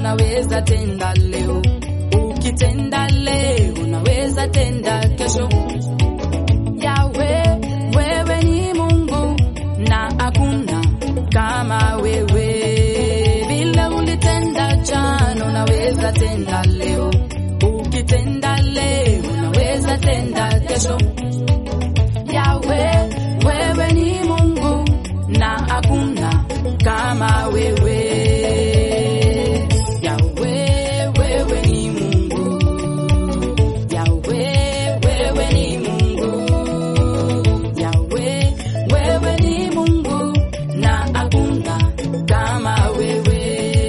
unaweza tenda leo, ukitenda leo unaweza tenda kesho. Yawe, wewe ni Mungu na hakuna kama wewe. Vile ulitenda jana, unaweza tenda leo, ukitenda leo unaweza tenda kesho. Yawe, wewe ni Mungu na hakuna kama wewe. Yawe, wewe ni Mungu. Yawe, wewe ni Mungu. Yawe, wewe ni Mungu na hakuna kama wewe.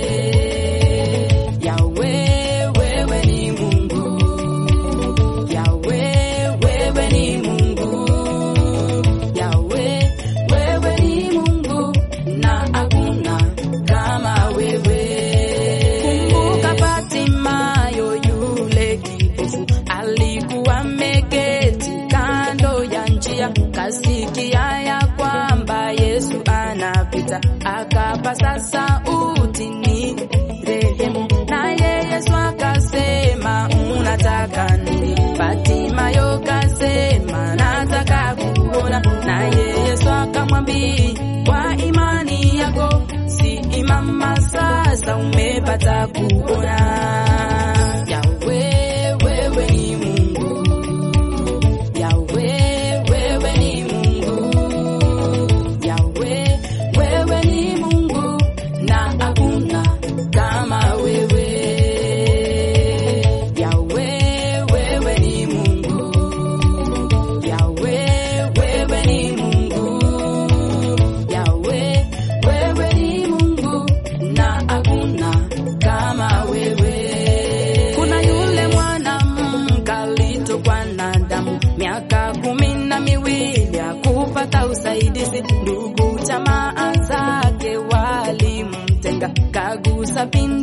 Yawe, wewe ni Mungu. Yawe, wewe ni Mungu. Yawe, wewe ni Mungu na hakuna kama wewe. Kumbuka Fatimayo yule kipofu alikuwa ameketi kando ya njia, kasikia ya kwamba Yesu anapita, akapasa sauti ni rehemu, naye Yesu akasema unataka nini? Fatimayo kasema nataka kuona, naye Yesu akamwambia kwa imani yako si imama, sasa umepata kuona. Yawe, wewe ni Mungu. Yawe, wewe ni Mungu. Yawe, wewe ni Mungu na hakuna kama wewe. Yawe, wewe ni Mungu. Yawe, wewe ni Mungu. Yawe, wewe ni Mungu na hakuna kama wewe. Kuna yule mwanamke alitokwa na damu miaka kumi na miwili hakupata usaidizi, ndugu jamaa zake walimtenga, kagusa pindi